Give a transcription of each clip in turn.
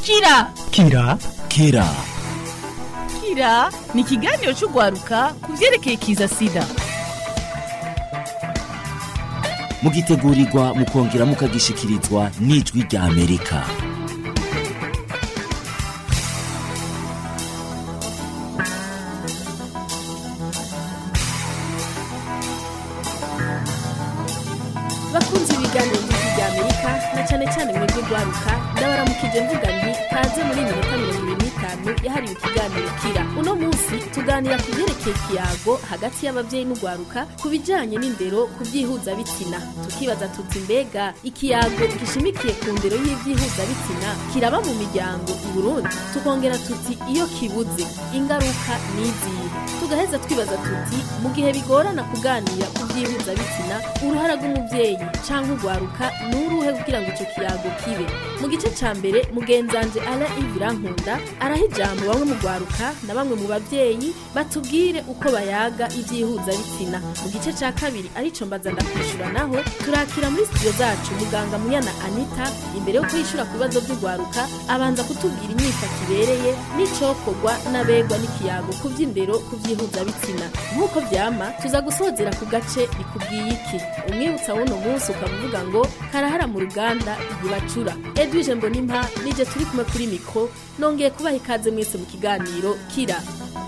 kira kira kira kira ni ikiganiro cy'urwaruka ku byerekeye kiza sida mugitegurirwa mukongera mukagishikirizwa n'ijwi rya amerika bakunze ibiganiro by'ijwi rya amerika na cyane cyane mwebwe rwaruka ndabaramukije mvuga nti kaze muri minota mirongo ibiri n'itanu yahariwe ikiganiro kira uno munsi tuganira ku byerekeye ikiyago hagati y'ababyeyi n'urwaruka ku bijyanye n'indero ku byihuzabitsina tukibaza tuti mbega ikiyago gishimikiye ku ndero y'ibyihuzabitsina kiraba mu miryango i burundi tukongera tuti iyo kibuze ingaruka ni izihe tugaheza twibaza tuti mu gihe bigorana kuganira ku byihuzabitsina uruhara rw'umubyeyi cyangwa urwaruka ni uruhe kugira ngo icyo kiyago kibe mu gice cya mbere mugenzanje ara ivirankunda araha ijambo bamwe mu rwaruka na bamwe mu babyeyi batubwire uko bayaga ibyihuzabitsina mu gice cya kabiri arico mbaza ndakwishyura naho turakira muri studio zacu muganga munyana anita imbere yo kwishyura ku bibazo by'urwaruka abanza kutubwira imyifata ibereye n'icokorwa n'abegwa n'ikiyago ku by'indero ku byihuzabitsina nk'uko byama tuza gusozera ku gace bikubwiye iki umwibutsa w'uno munsi ukaba uvuga ngo karahara mu ruganda ntibacura edwige mbonimpa nije turi kumwe kuri mikoro nongeye kubaha ikaze mwese mu kiganiro kira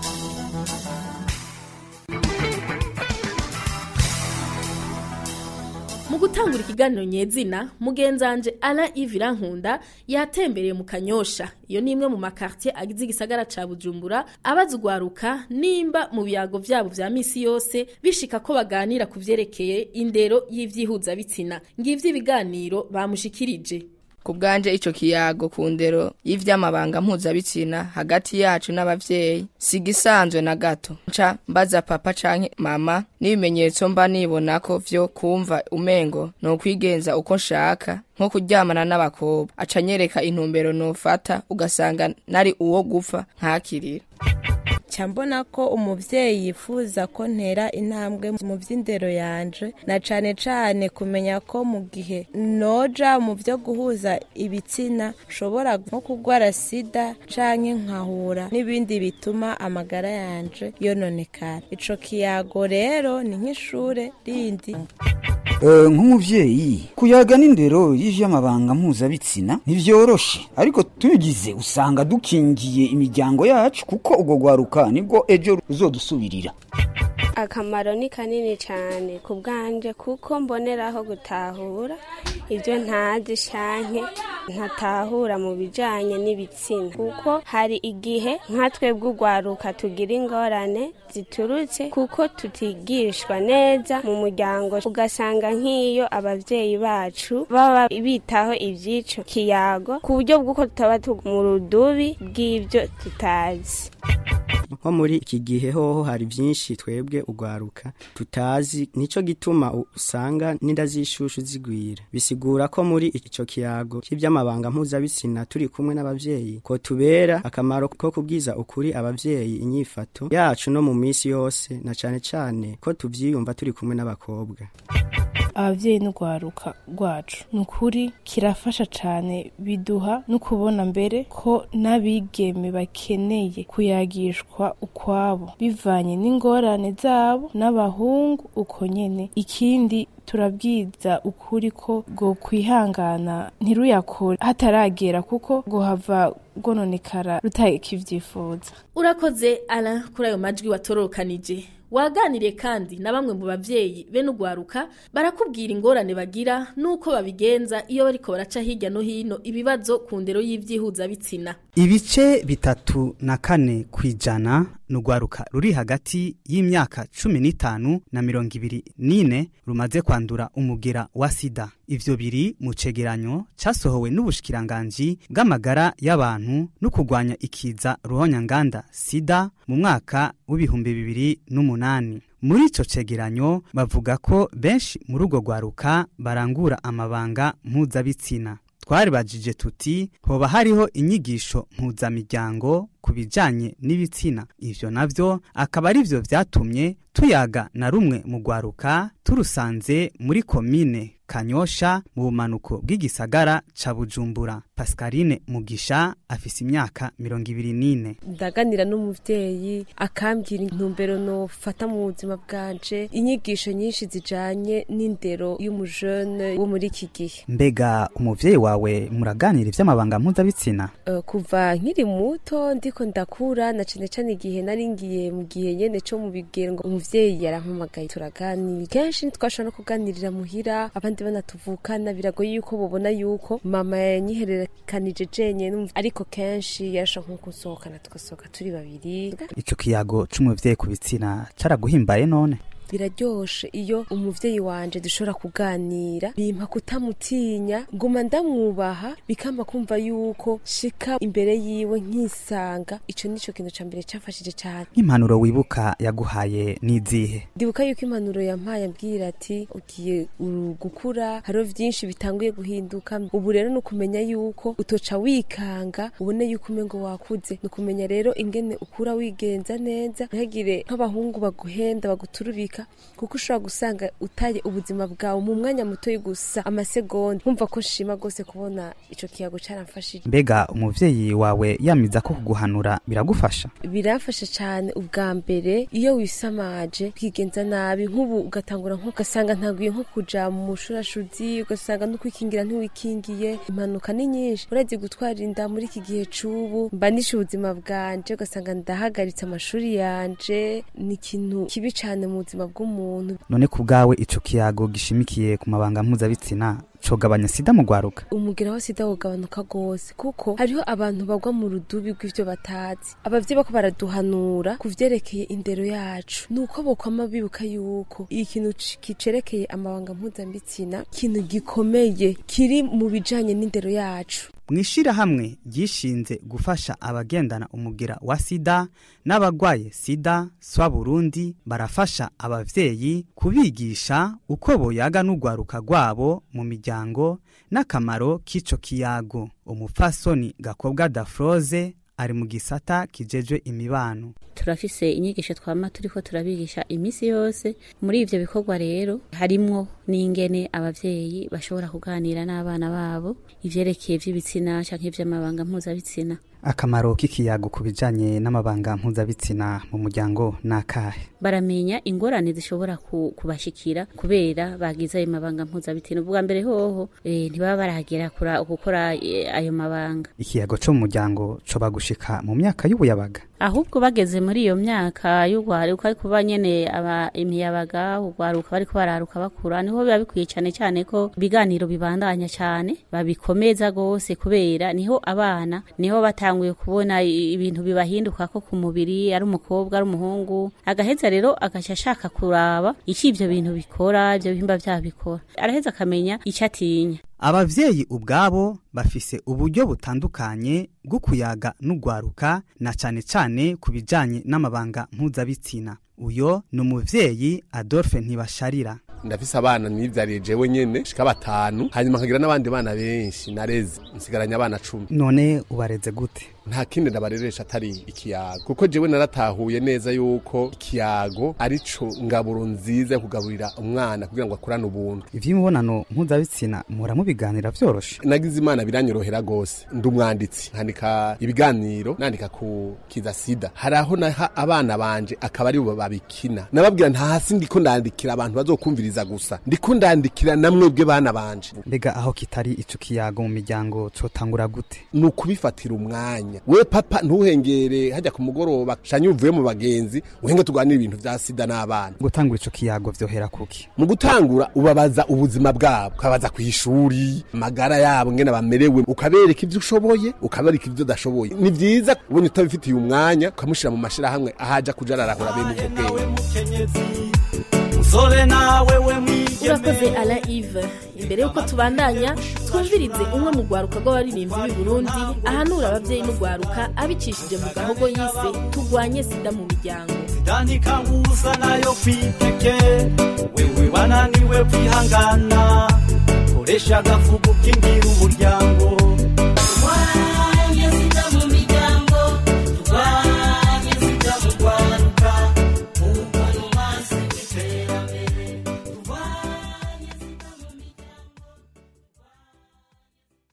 mu gutangura ikiganiro nyezina mugenzanje ara ivirankunda yatembereye mu kanyosha iyo ni imwe mu makartier agize igisagara ca bujumbura abaza urwaruka nimba mu biyago vyabo vya misi yose bishika ko baganira ku vyerekeye indero y'ivyihuzabitsina ngivyo ibiganiro bamushikirije ku bwanje ico kiyago ku ndero y'ivy'amabanga mpuzabitsina hagati yacu n'abavyeyi si gisanzwe na gato nca mbaza papa canke mama n'ibimenyetso mba nibonako vyo kumva umengo no kwigenza uko nshaka nko kuryamana n'abakobwa aca nyereka intumbero nofata ugasanga nari uwo gupfa nkakirira nca mbona ko umuvyeyi yifuza ko ntera intambwe mu vy'indero yanje na cane cane kumenya ko mu gihe noja mu vyo guhuza ibitsina nshobora nko kugwara sida canke nkahura n'ibindi bituma amagara yanje yononekara ico kiyago rero ni nk'ishure rindi nk'umubyeyi kuyaga n'indero y'ivy'amabanga mpuzabitsina ntivyoroshe ariko tubigize usanga dukingiye imiryango yacu kuko ubwo rwaruka nibwo ejo ruzodusubirira akamaro ni kanini cyane ku bwanje kuko mboneraho gutahura ibyo ntazi shanke ntatahura mu bijanye n'ibitsina kuko hari igihe nka twebwe urwaruka tugira ingorane ziturutse kuko tutigishwa neza mu muryango ugasanga nk'iyo abavyeyi bacu baba bitaho ivy'ico kiyago ku buryo bw'uko tutaba mu rudubi bw'ivyo tutazi nko muri iki gihe hoho hari byinshi twebwe urwaruka tutazi nico gituma usanga n'inda z'ishushu zigwira bisigura ko muri ico kiyago cy'iby'amabanga mpuzabitsina turi kumwe n'abavyeyi ko tubera akamaro ko kubwiza ukuri abavyeyi inyifato yacu no mu minsi yose na cane cane ko tuvyiyumva turi kumwe n'abakobwa abavyeyi n'urwaruka rwacu ni ukuri kirafasha cane biduha no kubona mbere ko n'abigeme bakeneye kuyagishwa ukwabo bivanye n'ingorane zabo n'abahungu uko nyene ikindi turabwiza ukuri ko ngo kwihangana ntiruyakore hataragera kuko ngo hava rwononekara rutakivyifuza urakoze ara kuri ayo majwi watorokanije waganiriye kandi na bamwe mu bavyeyi be n'urwaruka barakubwira ingorane bagira n'uko babigenza iyo bariko baraca hirya no hino ibibazo ku ndero y'ivyihuzabitsina ibice bitatu na kane ku ijana ni urwaruka ruri hagati y'imyaka cumi n'itanu na mirongo ibiri n'ine rumaze kwandura umugera wa sida ivyo biri mu cegeranyo casohowe n'ubushikiranganji bw'amagara y'abantu no kurwanya ikiza ruhonyanganda sida mu mwaka w'ibihumbi bibiri n'umunani muri ico cegeranyo bavuga ko benshi muri urwo rwaruka barangura amabanga mpuzabitsina twaribajije tuti hoba hariho inyigisho mpuzamiryango ku bijanye n'ibitsina ivyo navyo akaba ari vyo vyatumye tuyaga na rumwe mu rwaruka turusanze muri komine kanyosha mu bumanuko bw'igisagara ca bujumbura pascaline mugisha afise imyaka mirongo ibiri n'ine ndaganira n'umuvyeyi akambwira intumbero nofata mu buzima bwanje inyigisho nyinshi zijanye n'indero y'umujene wo muri iki gihe mbega umuvyeyi wawe muraganira ivy'amabanga mpuzabitsina Uh, kuva nkiri muto ndiko ndakura na cane cane igihe nari ngiye mu gihe nyene co mu bigero ngo umuvyeyi yarampamagaye turaganira kenshi ntitwashobora no kuganirira muhira abandi bana tuvukana biragoye yuko bobona yuko mama yanyihererekanije jenyene numva- ariko kenshi yarasha nko gusohokana tugasohoka turi babiri ico kiyago c'umuvyeyi ku bitsina caraguhimbaye none biraryoshe iyo umuvyeyi wanje dushobora kuganira bimpa kutamutinya nguma ndamwubaha bikamba kumva yuko shika imbere yiwe nkisanga ico nico kintu ca mbere cafashije cane nk'impanuro wibuka yaguhaye n'izihe ndibuka yuko impanuro yampaye ambwira ati ugiye uru- gukura hariho vyinshi bitanguye guhinduka ubu rero ni ukumenya yuko utoca wikanga ubone yuko umengo wakuze ni ukumenya rero ingene ukura wigenza neza ntihagire nk'abahungu baguhenda baguturubika kuko ushobora gusanga utaye ubuzima bwawe mu mwanya mutoyi gusa amasegonda nkumva ko nshima rwose kubona ico kiyago caramfashije mbega umuvyeyi wawe yamiza ko kuguhanura biragufasha birafasha cyane ubwa mbere iyo wisamaje kwigenza nabi nk'ubu ugatangura nko ugasanga ntaguye nko kuja mu mushurashuzi ugasanga no kwikingira ntiwikingiye impanuka ni nyinshi urazi gutwara inda muri iki gihe c'ubu mba nishe ubuzima bwanje ugasanga ndahagaritse amashuri yanje ni ikintu kibi cane mu buzima bw'umuntu none ku bwawe ico kiyago gishimikiye ku mabanga mpuzabitsina cogabanya sida mu rwaruka umugera wa sida wogabanuka rwose kuko hariho abantu bagwa mu rudubi rw'ivyo batazi abavyeyi bako baraduhanura ku vyerekeye indero yacu ni uko bokwama bibuka yuko ikintu ci- kicerekeye amabanga mpuzambitsina ikintu gikomeye kiri mu bijanye n'indero yacu mw'ishirahamwe ryishinze gufasha abagendana umugira wa sida n'abagwaye sida swa burundi barafasha abavyeyi kubigisha uko boyaga n'urwaruka rwabo mu miryango n'akamaro k'ico kiyago umupfasoni gakobwa dafroze ari mu gisata kijejwe imibano turafise inyigisho twama turiko turabigisha imisi yose muri ivyo bikorwa rero harimwo n'ingene abavyeyi bashobora kuganira n'abana babo ivyerekeye vy'ibitsina canke ivy'amabanga mpuzabitsina akamaro k'ikiyago ku bijanye n'amabanga mpuzabitsina mu muryango n'akahe baramenya ingorane zishobora ku- kubashikira kubera bagize ayo mabanga mpuzabitsina ubwa mbere hoho eh, ntibaba barahagera kura- gukora eh, ayo mabanga ikiyago co mu muryango coba gushika mu myaka y'ubuyabaga ahubwo bageze muri iyo myaka y'urwaruka ariko kuba nyene aba imiyabaga urwaruka bariko bararuka bakura niho biba bikwiye cane cane ko ibiganiro bibandanya cane babikomeza gose kubera niho abana niho batanguye kubona i- ibintu bibahinduka ko ku mubiri ari umukobwa ari umuhungu agaheza rero agaca ashaka kuraba ico ivyo bintu bikora ivyo bihimba vyabo bikora araheza akamenya ico atinya abavyeyi ubwabo bafise uburyo butandukanye bwo kuyaga n'urwaruka na cane cane ku bijanye n'amabanga mpuzabitsina uyo ni umuvyeyi adolphe ntibasharira ndafise abana nivyariye jewe nyene shika batanu hanyuma nkagira n'abandi bana benshi nareze nsigaranye abana cumi none ubareze gute nta kindi ndabareresha atari ikiyago kuko jewe naratahuye neza yuko ikiyago arico ngaburo nziza yo kugaburira umwana kugira ngo akurane ubuntu ivy'imibonano mpuzabitsina muhora mubiganira vyoroshe nagize imana biranyorohera gose ndi umwanditsi nkandika ibiganiro nandika ku kiza sida hari aho naha abana banje akaba ari bo babikina nababwira nta hasi ndiko ndandikira abantu bazokumviriza gusa ndiko ndandikira namwebwe bana banje mbega aho kitari ico kiyago mu miryango cotangura gute ni ukubifatira umwanya we papa ntuhengere hajya ku mugoroba shanye uvuye mu bagenzi uhenge tuganire ibintu vya sida n'abana gutangura ico kiyago vyohera kuki mu gutangura ubabaza ubuzima bwabo ukabaza ku ishuri amagara yabo ngene bamerewe ukabereka ivyo ushoboye ukabereka ivyo udashoboye ni vyiza ubonye utabifitiye umwanya ukamushira mu mashirahamwe ahaja kuja ararahura bene ubwo bwenge musore nawe we urakoze ala ive imbere y'uko tubandanya twumvirize umwe mu rwaruka rw'abaririmbyi b'i burundi ahanura ababyeyi n'urwaruka abicishije mu gahogo yise turwanye sida mu miryango tandika ngusa nayo kwiteke wewe wananiwe kwihangana koresha agafuko k'ingira umuryango